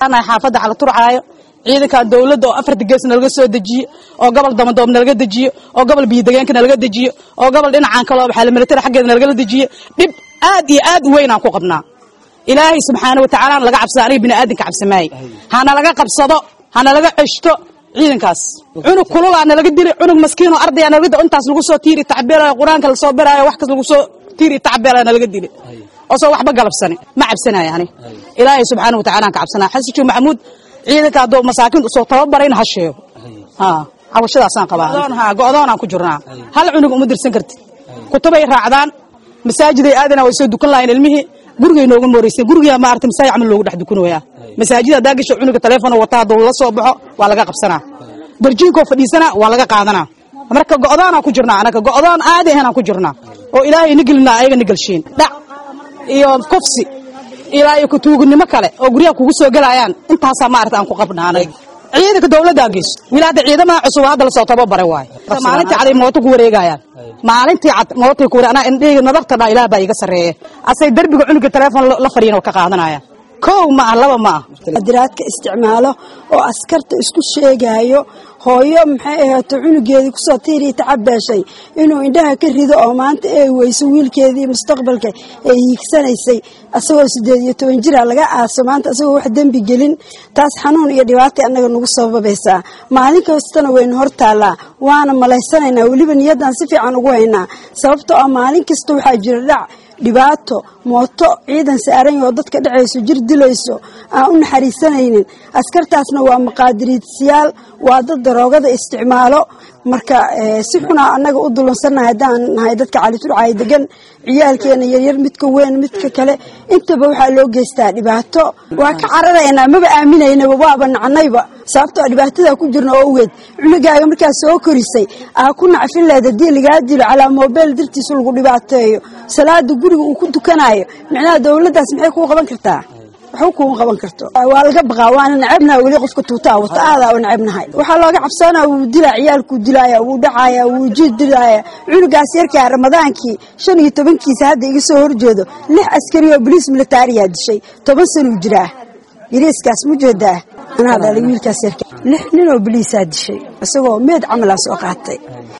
anahay xaafadda cala turcaayo ciidankan dowladda oo afarta gees nalaga soo dejiyo oo gobol damadoob nalaga dejiyo oo gobol biyodegeenka nalaga dejiyo oo gobol dhinacan kaloo waxaa militari xaggeeda nalagala dejiyo dhib aad iyo aad u weyn aan ku qabnaa ilaahay subxaana wa tacaala laga cabsada aniga bini aadanka cabsamaaye hana laga qabsado hana laga ceshto ciidankaas cunug kululaa nalaga dili cunug maskiinoo ardaya nalaga dili intaas lagu soo tiiri tacbeelayo qur-aanka lasoo baraayo wax kas lagu soo tiiri tacbeelaya nalaga dili oo soo waxba galabsani ma cabsanayo ani ilaahay subxaana wa tacaala aan ka cabsanaa xasijo maxamuud ciidanka hadduu masaakiinta usoo tababarayna ha sheego ha cabashadaasaan qabaa ha go-doonaan ku jirnaa hal cunug uma dirsan kartid kutubay raacdaan masaajiday aadana way soo dukan lahayn ilmihii gurigay nooga mooreysan gurigaa maarata masaajid camal loogu dhex dukanooyaa masaajid haddaa gasho cunuga teleefon wata hadduu la soo baxo waa laga qabsanaa darjiinkoo fadhiisana waa laga qaadanaa marka go'doonaan ku jirnaa anaga go'doon aadi ahaynaan ku jirnaa oo ilaahay nigelinaa ayaga nigalshiin dhac iyo kufsi ilaa iyo kutuugnimo kale oo guryaha kugu soo gelayaan intaasaa maarata aan ku qabnaa anaga ciidanka dowladdaa geyso wiil hadda ciidamaha cusub hadda lasoo tababaray waayo maalintii caday mooto ku wareegayaan maalintii cad mootay ku wareeg anaa indhahayga nadartana ilaah baa iga sarreeye asay derbiga cunuga teleefon la fadhiyan oo ka qaadanayaan kow ma ah laba ma ah diraadka isticmaalo oo askarta isku sheegaayo hooyo maxay ahaato cunugeedii kusoo tiirii tacabeeshay inuu indhaha ka rido oo maanta ay weyso wiilkeedii mustaqbalka ay hiigsanaysay asagoo sideed iyo toban jira laga aaso maanta asagoo wax dembi gelin taas xanuun iyo dhibaatay annaga nagu sababaysaa maalin kastana waynu hor taallaa waana malaysanaynaa weliba niyaddaan si fiican ugu haynaa sababtoo ah maalin kasta waxaa jira dhac dhibaato mooto ciidan saaran oo dadka dhacayso jir dilayso aan u naxariisanaynin askartaasna waa maqaadiriidsiyaal waa dad daroogada isticmaalo marka si xunaa annaga u dulunsannahay haddaan nahay dadka caliturcaay degan ciyaalkeena yaryar midka weyn midka kale intaba waxaa loo geystaa dhibaato waa ka cararaynaa maba aaminaynaba waaba nacnayba sababtoo dhibaatadaa ku jirna oo ogeed cunugaaga markaa soo korisay aa ku nacfin leed haddii lagaa dilo calaa moobeyl dartiisa lagu dhibaateeyo salaada guriga uu ku dukanayo micnaha dowladdaas maxay kuu qaban kartaa waxba kuuma qaban karto waa laga baqaa waana necabnaha weli qofka tuutaa wata aadaa u necabnahay waxaa looga cabsanaa wuu dilaa ciyaalkuu dilaaya wuu dhacaaya wuu jiid dilaaya cunugaas yarkaa ramadaankii shan iyo tobankiisa hadda iga soo horjeedo lix askari oo boliis militaariyaa dishay toban sanuu jiraa yariiskaas ma jeedaa anaa dhalay wiilkaas yarka lix nin oo boliisaa dishay isagoo meed camalaa soo qaatay